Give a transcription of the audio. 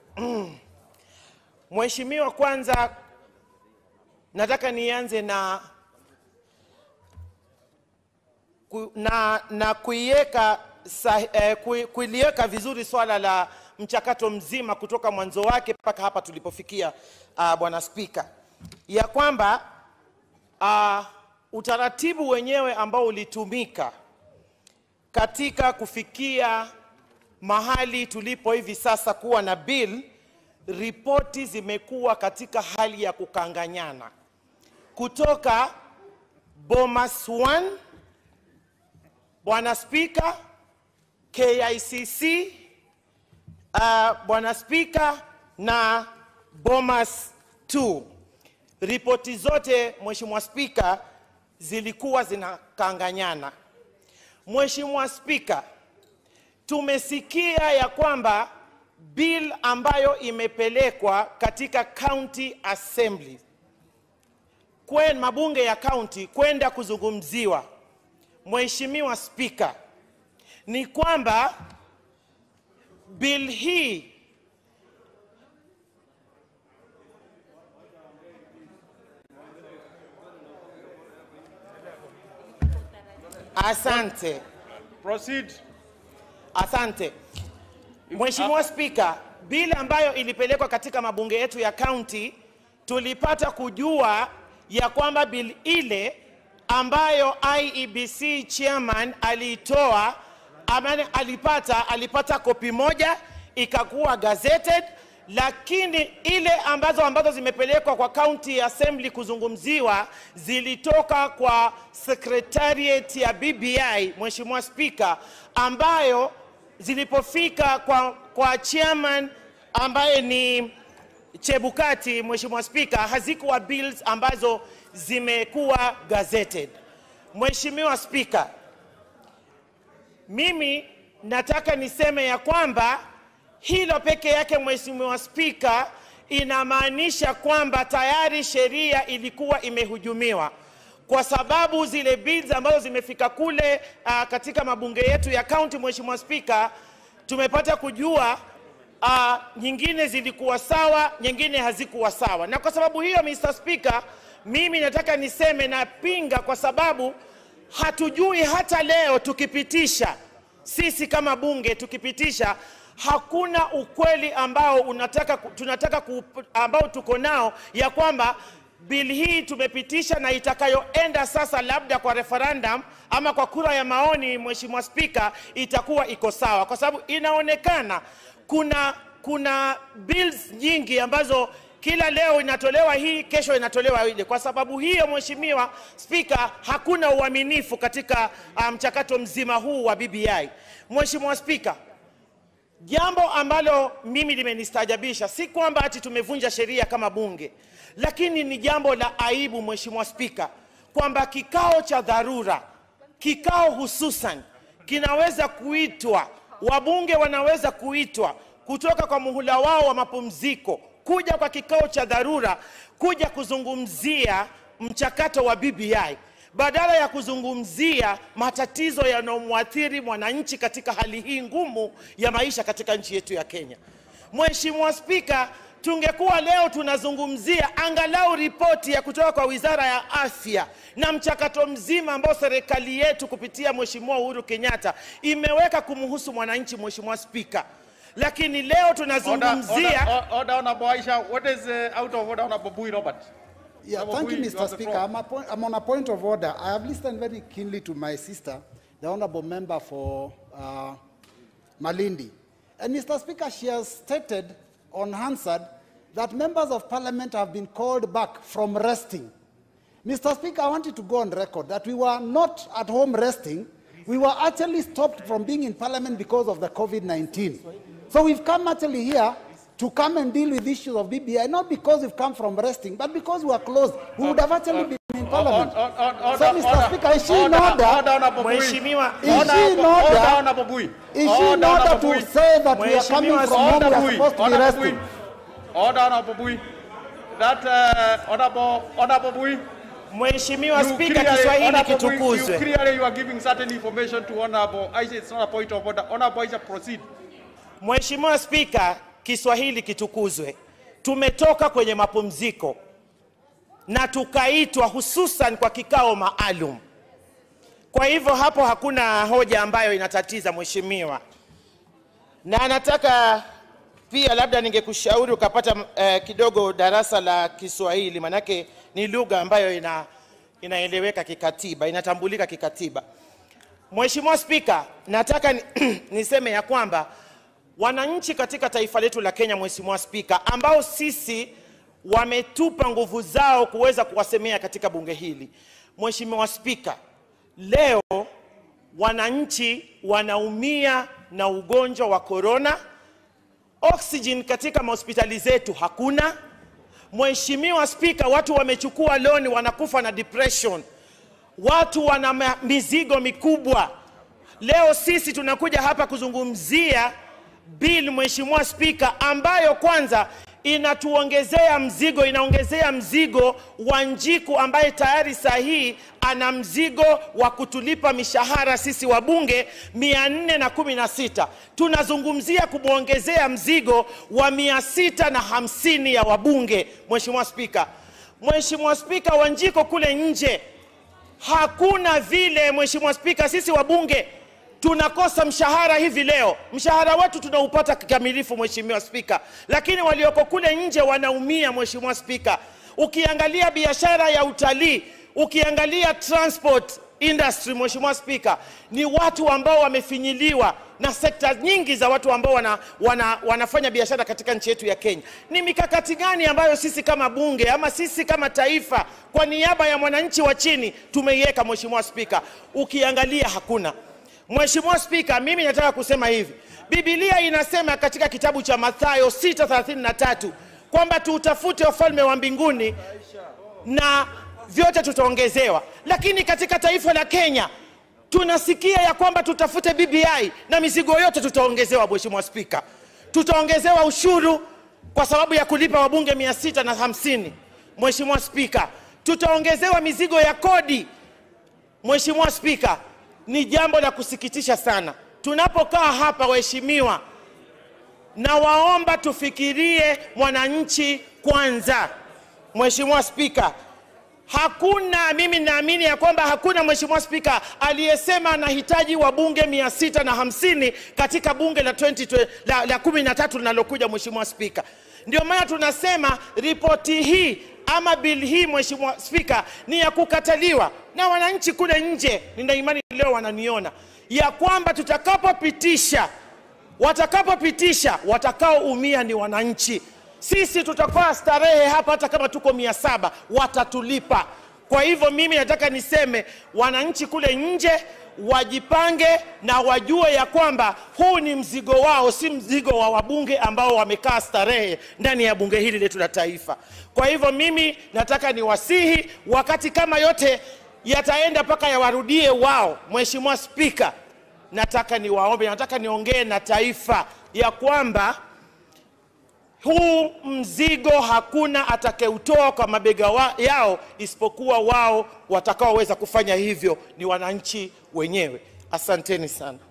Mheshimiwa, kwanza nataka nianze na ku- na, na kuiweka sa- eh, kui- kuliweka vizuri swala la mchakato mzima kutoka mwanzo wake mpaka hapa tulipofikia, uh, Bwana Spika, ya kwamba uh, utaratibu wenyewe ambao ulitumika katika kufikia mahali tulipo hivi sasa kuwa na bill, ripoti zimekuwa katika hali ya kukanganyana kutoka Bomas 1 Bwana Spika, KICC, uh, Bwana Spika na Bomas 2. Ripoti zote Mheshimiwa Spika zilikuwa zinakanganyana. Mheshimiwa Spika, tumesikia ya kwamba bill ambayo imepelekwa katika county assembly kwen mabunge ya county kwenda kuzungumziwa, Mheshimiwa Spika, ni kwamba bill hii Asante. Proceed. Asante. Mheshimiwa Spika, bili ambayo ilipelekwa katika mabunge yetu ya kaunti tulipata kujua ya kwamba bili ile ambayo IEBC chairman aliitoa amani, alipata alipata kopi moja ikakuwa gazetted, lakini ile ambazo ambazo zimepelekwa kwa county assembly kuzungumziwa zilitoka kwa secretariat ya BBI, Mheshimiwa Spika, ambayo zilipofika kwa, kwa chairman ambaye ni Chebukati, Mheshimiwa Spika, hazikuwa bills ambazo zimekuwa gazetted. Mheshimiwa Spika, mimi nataka niseme ya kwamba hilo peke yake, Mheshimiwa Spika, inamaanisha kwamba tayari sheria ilikuwa imehujumiwa kwa sababu zile bills ambazo zimefika kule uh, katika mabunge yetu ya kaunti, Mheshimiwa Spika, tumepata kujua uh, nyingine zilikuwa sawa, nyingine hazikuwa sawa, na kwa sababu hiyo, Mr. Speaker, mimi nataka niseme napinga, kwa sababu hatujui hata leo tukipitisha sisi kama bunge tukipitisha hakuna ukweli ambao unataka, ku- tunataka ku, ambao tuko nao ya kwamba bili hii tumepitisha na itakayoenda sasa labda kwa referendum ama kwa kura ya maoni, Mheshimiwa Spika, itakuwa iko sawa, kwa sababu inaonekana kuna kuna bills nyingi ambazo kila leo inatolewa hii, kesho inatolewa ile. Kwa sababu hiyo, Mheshimiwa Spika, hakuna uaminifu katika ah, mchakato mzima huu wa BBI. Mheshimiwa Spika, Jambo ambalo mimi limenistaajabisha si kwamba ati tumevunja sheria kama bunge, lakini ni jambo la aibu, Mheshimiwa Spika, kwamba kikao cha dharura, kikao hususan kinaweza kuitwa, wabunge wanaweza kuitwa kutoka kwa muhula wao wa mapumziko kuja kwa kikao cha dharura kuja kuzungumzia mchakato wa BBI badala ya kuzungumzia matatizo yanayomwathiri mwananchi katika hali hii ngumu ya maisha katika nchi yetu ya Kenya. Mheshimiwa Spika, tungekuwa leo tunazungumzia angalau ripoti ya kutoka kwa Wizara ya Afya na mchakato mzima ambao serikali yetu kupitia Mheshimiwa Uhuru Kenyatta imeweka kumhusu mwananchi, Mheshimiwa Spika, lakini leo Order, tunazungumzia order, order, Honorable Aisha. What is uh, out of order, Honorable Bui Robert? Yeah, Honorable thank you, Bui, you Mr. have the Speaker. floor. I'm, a point, I'm on a point of order. I have listened very keenly to my sister, the honorable member for uh, Malindi. And Mr. Speaker, she has stated on Hansard that members of parliament have been called back from resting. Mr. Speaker, I wanted to go on record that we were not at home resting. We were actually stopped from being in parliament because of the COVID-19. So we've come actually here to come and deal with issues of BBI, not because we've come from resting, but because we are closed. We would have actually been in parliament. Order, order, So, Mr. order, Speaker, is she in order, order? Order, Honorable Bui. Mheshimiwa, Is she in Order, order? order, Honorable Bui. Is she in Order, order Honorable to Bui. say that we are coming Mheshimiwa, from home, we Order, are Bui. supposed to be Order, Bui. resting? Order, Honorable Bui. That, uh, Honorable, Honorable Bui. Mheshimiwa you Spika, clearly- Kiswahili Honorable Bui, You kitukuzwe. clearly you are giving certain information to Honorable Aisha. It's not a point of order. Honorable Aisha, proceed. Mheshimiwa Spika, Kiswahili kitukuzwe. Tumetoka kwenye mapumziko na tukaitwa hususan kwa kikao maalum. Kwa hivyo hapo hakuna hoja ambayo inatatiza mheshimiwa, na nataka pia labda ningekushauri ukapata eh, kidogo darasa la Kiswahili, manake ni lugha ambayo ina, inaeleweka kikatiba, inatambulika kikatiba. Mheshimiwa Spika, nataka ni, niseme ya kwamba wananchi katika taifa letu la Kenya, Mheshimiwa Spika, ambao sisi wametupa nguvu zao kuweza kuwasemea katika bunge hili. Mheshimiwa Spika, leo wananchi wanaumia na ugonjwa wa korona, oxygen katika mahospitali zetu hakuna. Mheshimiwa Spika, watu wamechukua loni wanakufa na depression, watu wana ma- mizigo mikubwa. Leo sisi tunakuja hapa kuzungumzia bill, Mheshimiwa Spika, ambayo kwanza inatuongezea mzigo, inaongezea mzigo wa Njiku ambaye tayari saa hii ana mzigo wa kutulipa mishahara sisi wabunge mia nne na kumi na sita. Tunazungumzia kumwongezea mzigo wa mia sita na hamsini ya wabunge. Mheshimiwa Spika, Mheshimiwa Spika, Wanjiko kule nje hakuna vile. Mheshimiwa Spika, sisi wabunge tunakosa mshahara hivi leo. Mshahara wetu tunaupata kikamilifu, Mheshimiwa Spika, lakini walioko kule nje wanaumia, Mheshimiwa Spika. Ukiangalia biashara ya utalii, ukiangalia transport industry, Mheshimiwa Spika, ni watu ambao wamefinyiliwa na sekta nyingi za watu ambao wana, wana, wanafanya biashara katika nchi yetu ya Kenya. Ni mikakati gani ambayo sisi kama bunge ama sisi kama taifa kwa niaba ya mwananchi wa chini tumeiweka, Mheshimiwa Spika? Ukiangalia hakuna. Mheshimiwa Spika, mimi nataka kusema hivi. Biblia inasema katika kitabu cha Mathayo 6:33 kwamba tuutafute ufalme wa mbinguni na vyote tutaongezewa. Lakini katika taifa la Kenya tunasikia ya kwamba tutafute BBI na mizigo yote tutaongezewa. Mheshimiwa Spika, tutaongezewa ushuru kwa sababu ya kulipa wabunge mia sita na hamsini. Mheshimiwa Spika, tutaongezewa mizigo ya kodi. Mheshimiwa Spika, ni jambo la kusikitisha sana tunapokaa hapa, waheshimiwa, na waomba tufikirie mwananchi kwanza. Mheshimiwa Spika, hakuna mimi naamini ya kwamba hakuna Mheshimiwa Spika aliyesema anahitaji wabunge mia sita na hamsini katika bunge la 20, la, la kumi na tatu linalokuja. Mheshimiwa Spika, ndio maana tunasema ripoti hii ama bili hii Mheshimiwa Spika ni ya kukataliwa na wananchi kule nje. Nina imani leo wananiona ya kwamba tutakapopitisha, watakapopitisha, watakaoumia ni wananchi. Sisi tutakuwa starehe hapa, hata kama tuko mia saba watatulipa. Kwa hivyo mimi nataka niseme wananchi kule nje wajipange na wajue ya kwamba huu ni mzigo wao, si mzigo wa wabunge ambao wamekaa starehe ndani ya bunge hili letu la taifa. Kwa hivyo mimi nataka niwasihi, wakati kama yote yataenda mpaka yawarudie wao, Mheshimiwa Spika, nataka niwaombe, nataka niongee na taifa ya kwamba huu mzigo hakuna atakayeutoa kwa mabega wa, yao isipokuwa wao watakaoweza kufanya hivyo ni wananchi wenyewe. Asanteni sana.